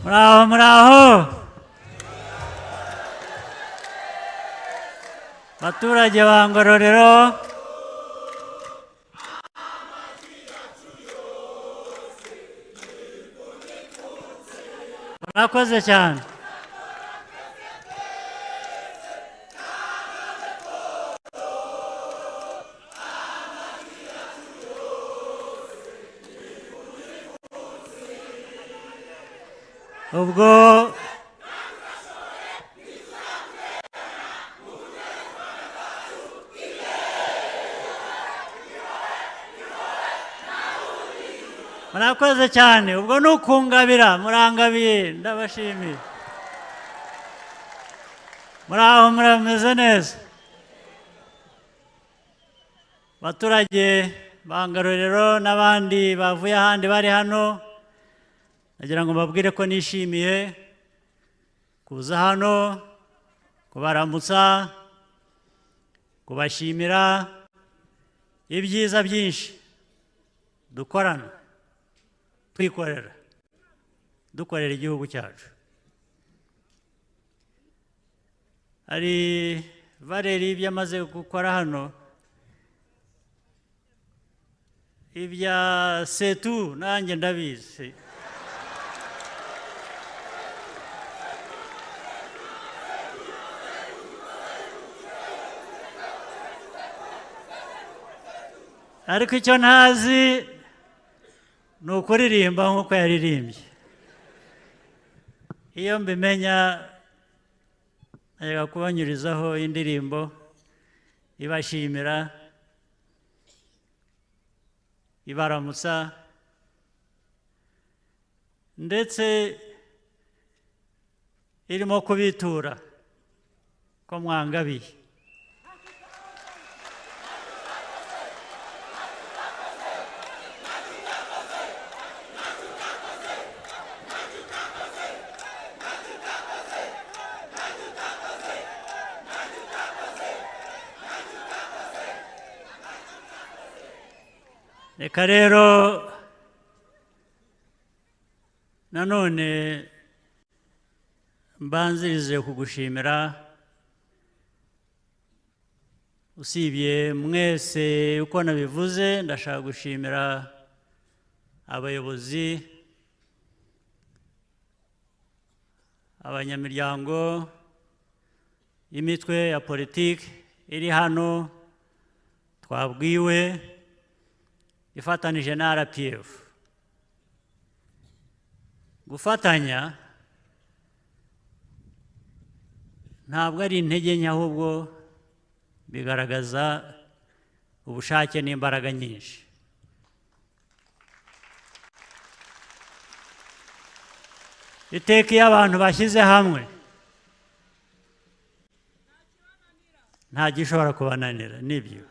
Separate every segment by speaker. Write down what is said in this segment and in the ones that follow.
Speaker 1: Bravo, bravo! Baturage ba Ngororero, murakoze cyane. ubwo murakoze cyane ubwo ni ukungabira murangabiye ndabashimiye muraho murameze neza abaturage bangarorero n'abandi bavuye ahandi bari hano nagira ngo mbabwire ko nishimiye kuza hano kubaramutsa kubashimira ibyiza byinshi dukorana twikorera dukorera igihugu cyacu hari valeri ibyo amaze gukora hano ibya setu nanjye ndabizi ariko icyo ntazi ni ukuririmba nk'uko yaririmbye iyo mbimenya najyaga kubanyurizaho indirimbo ibashimira ibaramutsa ndetse irimo kubitura ko mwangabiye reka rero nanone mbanzirize kugushimira usibye mwese uko nabivuze ndashaka gushimira abayobozi abanyamiryango y'imitwe ya politiki iri hano twabwiwe ifatanije na rpf gufatanya ntabwo ari intege nke ahubwo bigaragaza ubushake n'imbaraga nyinshi iteka iyo abantu bashyize hamwe nta gishobora kubananira nibyo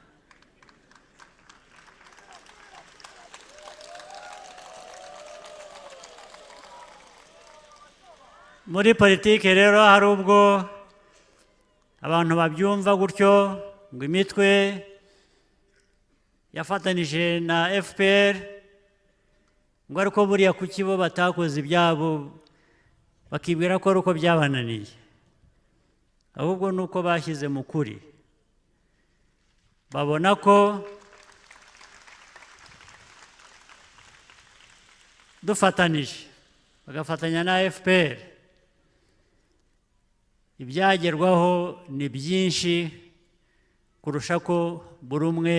Speaker 1: muri politiki rero hari ubwo abantu babyumva gutyo ngo imitwe yafatanije na fpr ngo ariko buriya kuki bo batakoze ibyabo bakibwira ko ari uko byabananiye ahubwo ni uko bashyize mu kuri babona ko dufatanije bagafatanya na fpr ibyagerwaho ni byinshi kurusha ko buri umwe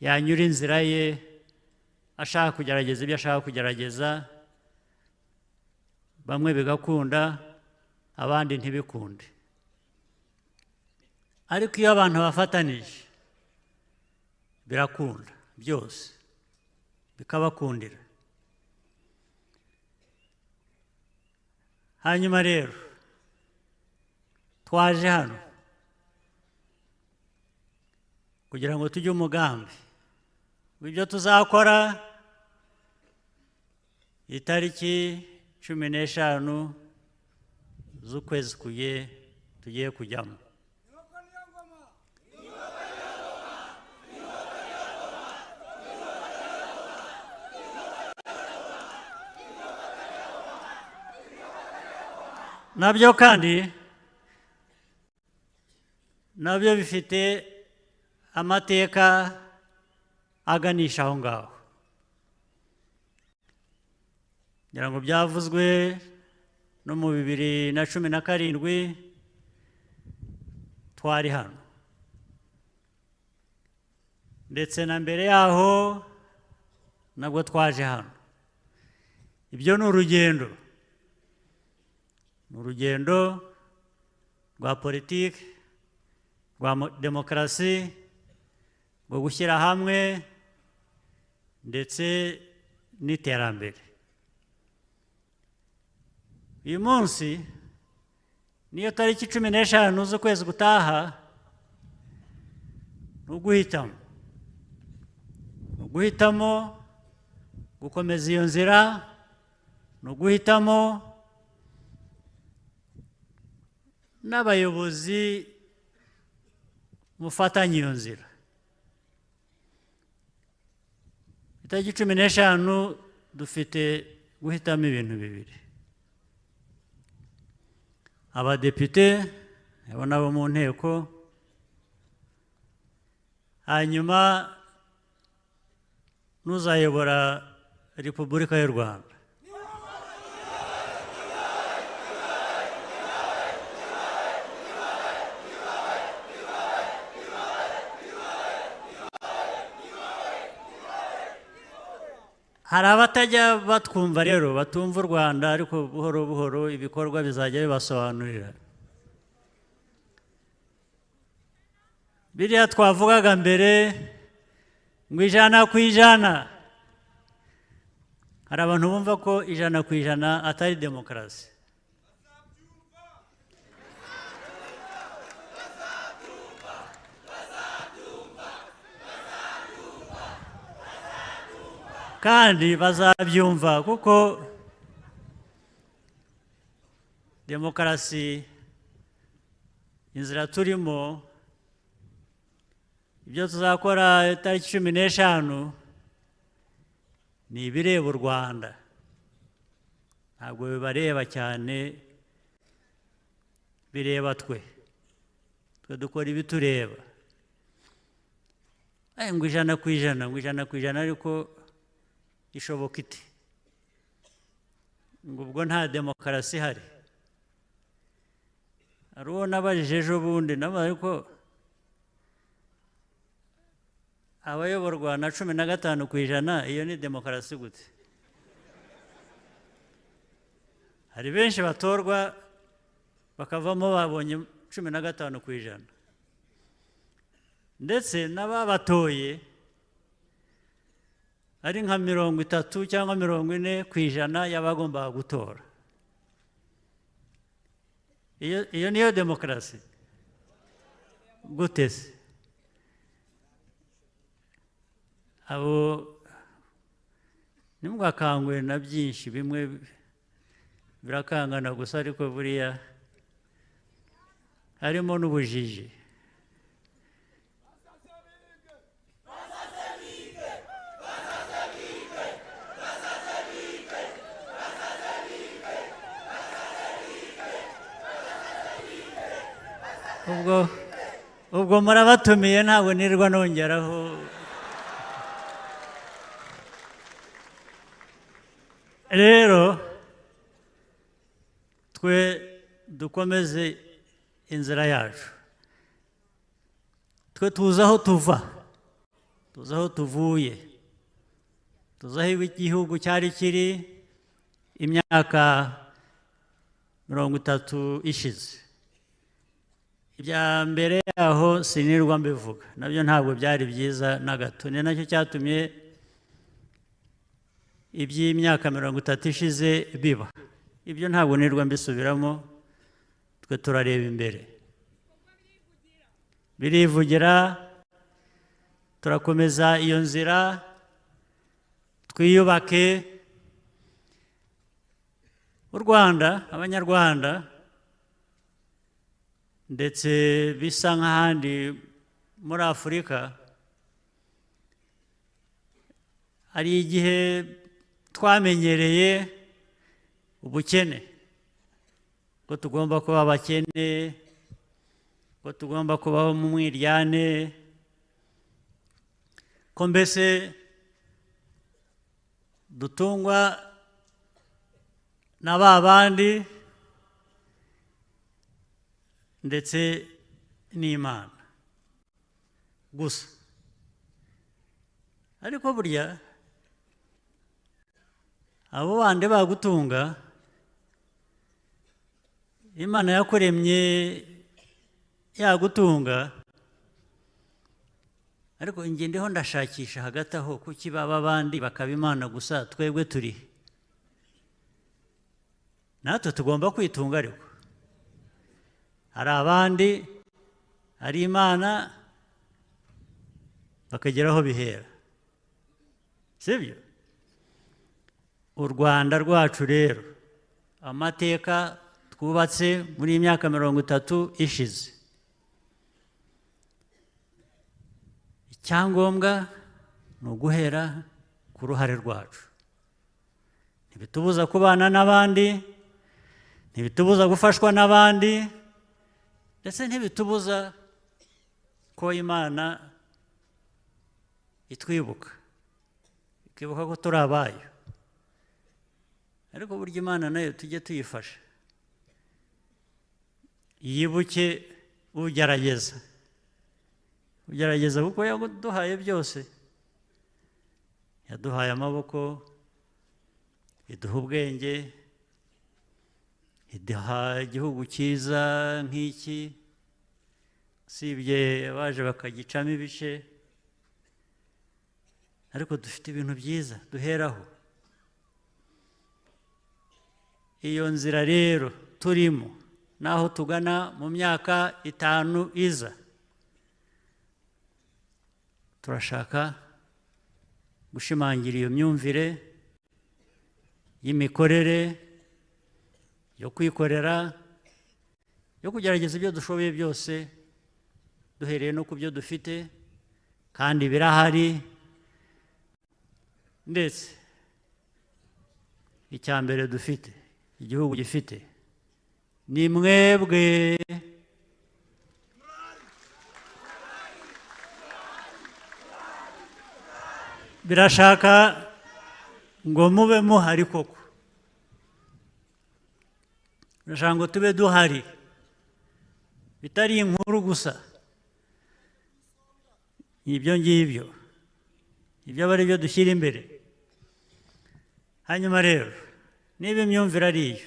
Speaker 1: yanyura inzira ye ashaka kugerageza ibyo ashaka kugerageza bamwe bigakunda abandi ntibikunde ariko iyo abantu bafatanije birakunda byose bikabakundira hanyuma rero twaje hano kugira ngo tujye umugambi ibyo tuzakora itariki cumi n'eshanu z'ukwezi kuye tugiye kujyamo nabyo kandi nabyo bifite amateka aganisha aho ngaho ngira ngo byavuzwe no mu bibiri na cumi na karindwi twari hano ndetse na mbere yaho nabwo twaje hano ibyo ni urugendo ni urugendo rwa politiki rwa mo- demokarasi rwo gushyira hamwe ndetse n'iterambere uyu munsi niyo tariki cumi n'eshanu z'ukwezi gutaha ni uguhitamo ni uguhitamo gukomeza iyo nzira ni uguhitamo n'abayobozi mufatanya iyo nzira itariki cumi n'eshanu dufite guhitamo ibintu bibiri abadepite abo nabo mu nteko hanyuma n'uzayobora repubulika y'u rwanda hari abatajya batwumva rero batumva u rwanda ariko buhoro buhoro ibikorwa bizajya bibasobanurira biriya twavugaga mbere ngo ijana ku ijana hari abantu bumva ko ijana ku ijana atari demokarasi kandi bazabyumva kuko demokarasi inzira turimo ibyo tuzakora itariki cumi n'eshanu ni ibireba u rwanda ntabwo bibareba cyane bireba twe twe dukora ibitureba Eh, ngo ijana ku ijana ngo ijana ku ijana ariko ishoboka iti ngo ubwo nta demokarasi ihari hari uwo nabajije ejo bundi nawe ariko abayoborwa na cumi na gatanu ku ijana iyo ni demokarasi gute hari benshi batorwa bakavamo babonye cumi na gatanu ku ijana ndetse n'ababatoye ari nka mirongo itatu cyangwa mirongo ine ku ijana y'abagombaga gutora iyo iyo niyo demokarasi gute se abo ntimwakangwe na byinshi bimwe birakangana gusa ariko buriya harimo n'ubujiji ubwo ubwo murabatumiye ntabwo nirwa nongeraho rero twe dukomeze inzira yacu twe tuzi aho tuva tuzi aho tuvuye tuzi aho igihugu cyari kiri imyaka mirongo itatu ishize ibya mbere yaho sinirwa mbivuga nabyo ntabwo byari byiza na gato ni nacyo cyatumye iby'imyaka mirongo itatu ishize biba ibyo ntabwo nirwa mbisubiramo twe turareba imbere birivugira turakomeza iyo nzira twiyubake u rwanda abanyarwanda ndetse bisa nk'ahandi muri afurika hari igihe twamenyereye ubukene ko tugomba kuba abakene ko tugomba kubaho mu mwiryane ko mbese dutungwa na ba bandi ndetse n'imana gusa ariko burya abo bandi bagutunga imana yakuremye yagutunga ariko njye ndiho ndashakisha hagati aho kuki baba abandi bakaba imana gusa twebwe turi natwe tugomba kwitunga ariko hari abandi hari imana bakagera aho bihera sibyo u rwanda rwacu rero amateka twubatse muri iyi myaka mirongo itatu ishize icyangombwa ni uguhera ku ruhare rwacu ntibitubuza kubana n'abandi ntibitubuza gufashwa n'abandi ndetse ntibitubuza ko imana itwibuka ikibuka ko turi abayo ariko burya imana nayo tujye tuyifasha yibuke ugerageza ugerageza kuko yaduhaye byose yaduhaye amaboko iduha ubwenge iduha igihugu cyiza nk'iki usibye abaje bakagicamo ibice ariko dufite ibintu byiza duheraho iyo nzira rero turimo n'aho tugana mu myaka itanu iza turashaka gushimangira iyo myumvire y'imikorere yo kwikorera yo kugerageza ibyo dushoboye byose duhereye no ku byo dufite kandi birahari ndetse icya mbere dufite igihugu gifite ni mwebwe birashaka ngo mube muhari koko birashaka ngo tube duhari bitari inkuru gusa ibyo ngibyo ibyo aba ari byo dushyira imbere hanyuma rero niba imyumvire ari iyo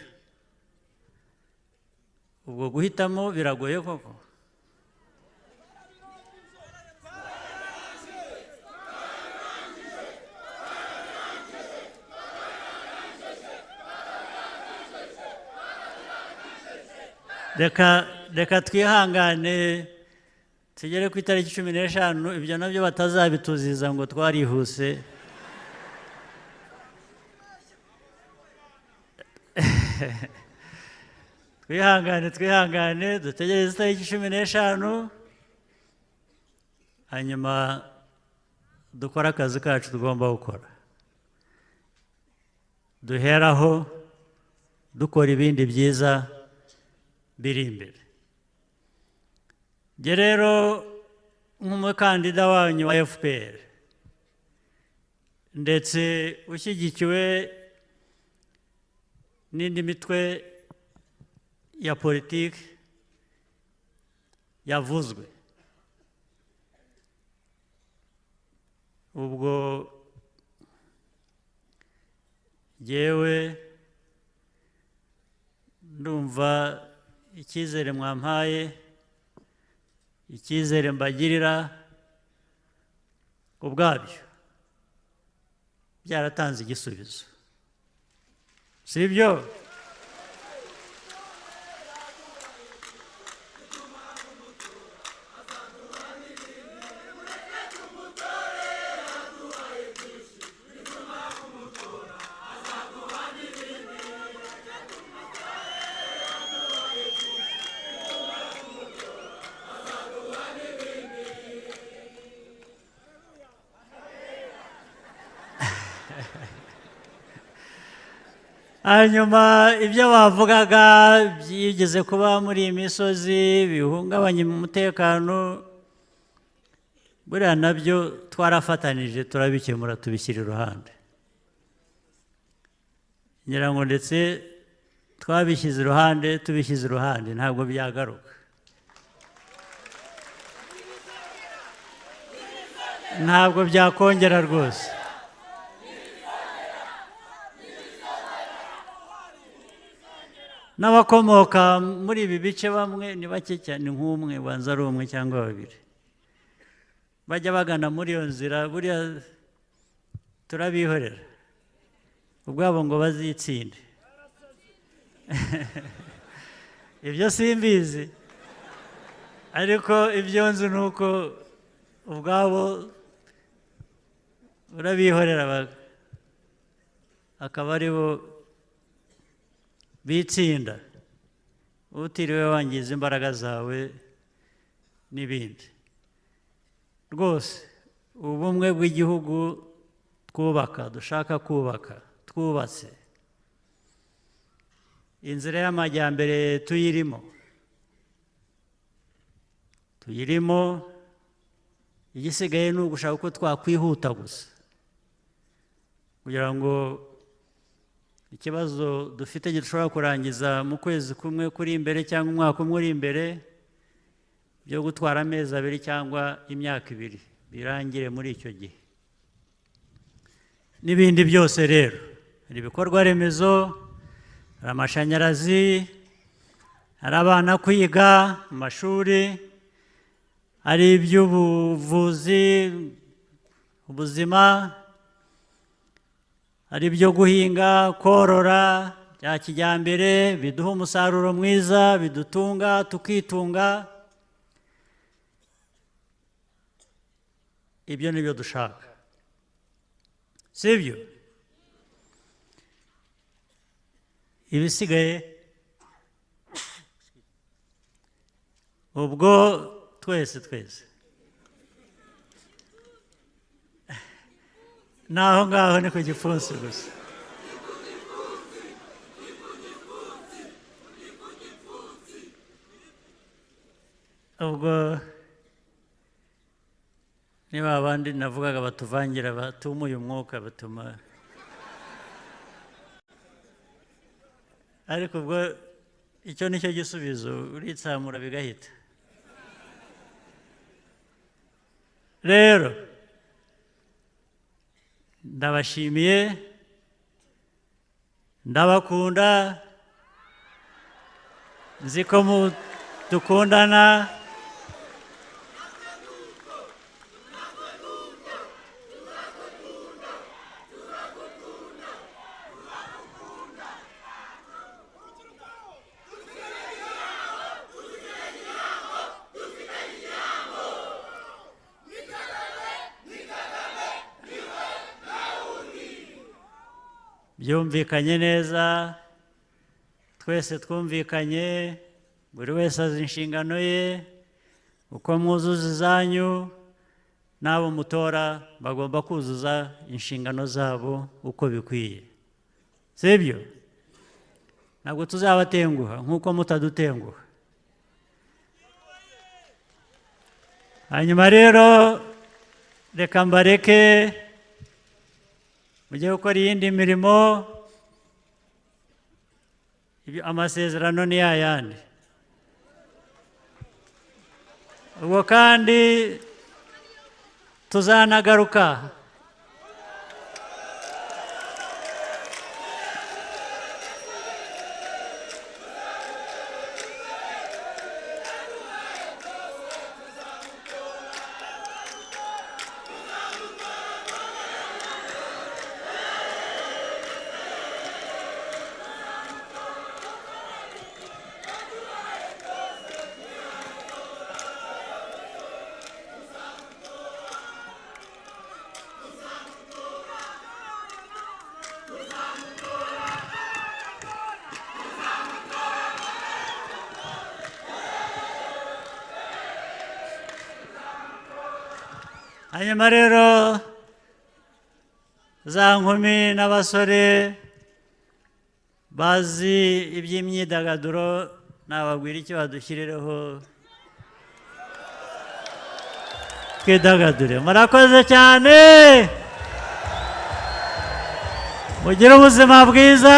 Speaker 1: ubwo guhitamo biragoye koko reka twihangane tugere ku itariki cumi n'eshanu ibyo nabyo batazabituziza ngo twarihuse twihangane twihangane dutegereze itariki cumi n'eshanu hanyuma dukore akazi kacu tugomba gukora duheraho dukora ibindi byiza biri imbere njye rero nk'umukandida wanyu wa fpr ndetse ushyigikiwe n'indi mitwe ya politiki yavuzwe ubwo ngewe ndumva icyizere mwampaye icyizere mbagirira ubwabyo byaratanze igisubizo si byo hanyuma ibyo bavugaga byigeze kuba muri iyi misozi bihungabanya umutekano buriya nabyo twarafatanije turabikemura tubishyira iruhande ngira ngo ndetse twabishyize iruhande tubishyize iruhande ntabwo byagaruka ntabwo byakongera rwose n'abakomoka muri ibi bice bamwe ni bake cyane nk'umwe ubanza ari umwe cyangwa babiri bajya bagana muri iyo nzira buriya turabihorera ubwabo ngo bazitsinde ibyo simbizi ariko ibyo nzi ni uko ubwabo urabihorera akaba ari bo bitsinda utiriwe wangiza imbaraga zawe n'ibindi rwose ubumwe bw'igihugu twubaka dushaka kubaka twubatse inzira y'amajyambere tuyirimo tuyirimo igisigaye ni ugushaka uko twakwihuta gusa kugira ngo ikibazo dufite gishobora kurangiza mu kwezi kumwe kuri imbere cyangwa umwaka umwe uri imbere byo gutwara amezi abiri cyangwa imyaka ibiri birangire muri icyo gihe n'ibindi byose rero hari ibikorwa remezo hari amashanyarazi hari abana kwiga amashuri hari iby'ubuvuzi ubuzima hari ibyo guhinga korora bya kijyambere biduha umusaruro mwiza bidutunga tukitunga ibyo ni byo dushaka si byo ibisigaye ubwo twese twese n'aho ngaho ni ku gipfunsi gusa ubwo niba abandi navugaga batuvangira batumuye umwuka batuma ariko ubwo icyo ni cyo gisubizo uritsamura bigahita rero ndabashimiye ndabakunda nzi ko dukundana byumvikanye neza twese twumvikanye buri wese azi inshingano ye uko mwuzuza izanyu n'abo mutora bagomba kuzuza inshingano zabo uko bikwiye si byo ntabwo tuzabatenguha nk'uko mutadutenguha hanyuma rero reka mbareke mujye gukora iyindi mirimo amasezerano ni yayandi ubwo kandi tuzanagaruka hanyuma rero za nkumi n'abasore bazi iby'imyidagaduro nababwira icyo badushyirireho twidagadure murakoze cyane mugire ubuzima bwiza